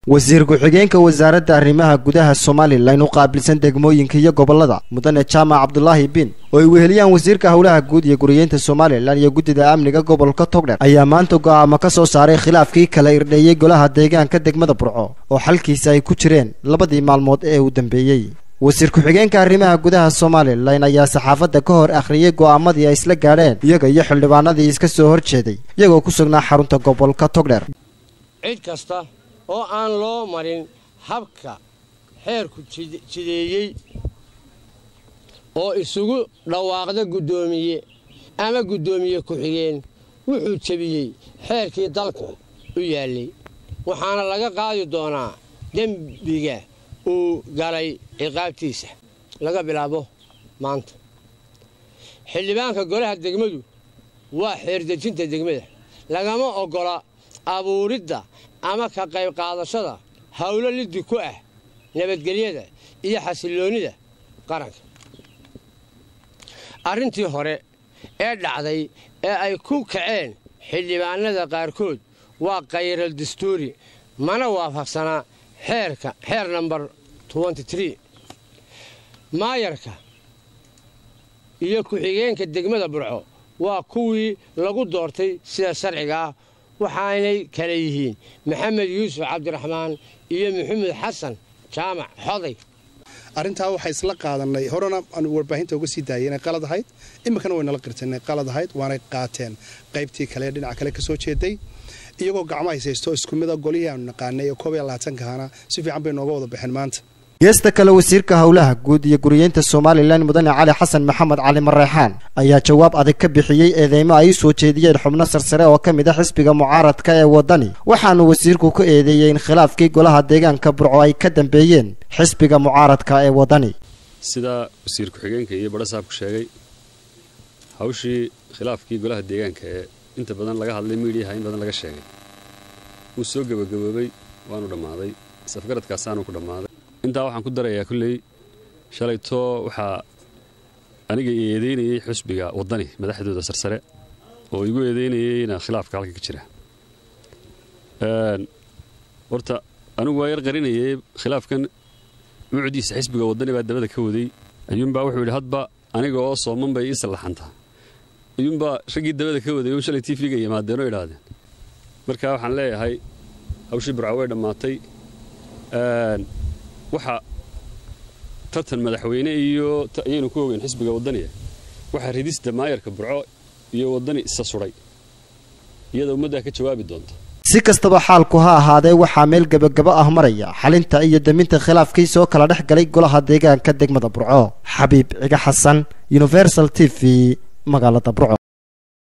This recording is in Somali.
wasiir ku-xigeenka wasaaradda arrimaha gudaha somalilan u qaabilsan degmooyinka iyo gobolada mudane jaamac cabdulaahi bin oo ay weheliyaan wasiirka howlaha guud iyo guriyeynta somalilan iyo guddida amniga gobolka togdher ayaa maanta go'aamo ka soo saaray khilaafkii kala irdheeyey golaha deegaanka degmada burco oo xalkiisa ay ku jireen labadii maalmood ee uu dambeeyey wasiir ku-xigeenka arrimaha gudaha somalilan ayaa saxaafadda ka hor akhriyey go'aamadii ay isla gaadheen iyaga iyo xildhibaanadii iska soo horjeeday iyagoo ku sugnaa xarunta gobolka togdher cid kasta oo aan loo marin habka xeerku jideeyey oo isugu dhawaaqda guddoomiye ama guddoomiye ku-xigeen wuxuu jebiyey xeerkii dalka u yaallay waxaana laga qaadi doonaa dembiga uu galay ciqaabtiisa laga bilaabo maanta xildhibaanka golaha degmadu waa xeerdejinta degmada lagama oggola abuuridda ama ka qayb qaadashada howlo liddi ku ah nabadgelyada iyo xasilloonnida qaranka arrintii hore ee dhacday ee ay ku kaceen xildhibaanada qaarkood waa khayral dastuuri mana waafaqsanaa xeerka xeer nambar maayarka iyo ku-xigeenka degmada burco waa kuwii lagu doortay sida sharciga ah waxaanay kala yihiin maxamed yuusuf cabdiraxmaan iyo maxamed xasan jaamac xoday arrintaa waxaa isla qaadanay horena aan warbaahinta uga sii daayay inay qalad ahayd iminkana way nala qirteen inay qalad ahayd waanay qaateen qaybtii kale ee dhinaca kale ka soo jeeday iyagoo gacmo haysaysto isku mida golihii aanu naqaanay ee koob iyo labaatankaana si fiican bay nooga wada baxeen maanta geesta kale wasiirka howlaha guud iyo guriyeynta somalilan mudane cali xasan maxamed cali mareexaan ayaa jawaab adag ka bixiyey eedeymo ay u soo jeediyeen xubno sarsare oo ka mid a xisbiga mucaaradka ee waddani waxaanu wasiirku ka eedeeyey in khilaafkii golaha deegaanka burco ay ka dambeeyeen xisbiga mucaaradka ee waddani sidaa wasiir ku-xigeenka iyo badhasaabku sheegay hawshii khilaafkii golaha deegaanka ee inta badan laga hadlay miidhiyaha in badan laga sheegay wuu soo gebagaboobay waanu dhammaaday safgaradkaasaanu ku dhammaaday intaa waxaan ku darayaa kulley shalaytoo waxaa aniga i eedeynayey xusbiga waddani madaxdooda sarsare oo igu eedeynayeyna khilaafka halka ka jira horta anigu waa yar qarinayay khilaafkan mucdiisa xisbiga waddani baa dabada ka waday ayuunbaa wuxuu yidhi hadba aniga oo sooman bay ii sallaxantaa ayuunbaa raggii dabada ka waday oo shalay tv-ga yimaadeenoo idhaahdeen marka waxaan leeyahay hawshii burca way dhammaatay waxa tartan madaxweyne iyo ayaynu ku ogeyn xisbiga waddaniga waxaa ridista maayarka burco iyo waddani isa sudhay iyada ummaddaa ka jawaabi doonta si kastaba xaalku ha ahaadee waxaa meel gebagabo ah maraya xalinta iyo deminta khilaafkii soo kala dhex galay golaha deegaanka degmada burco xabiib ciga xasan universal t v magaalada burco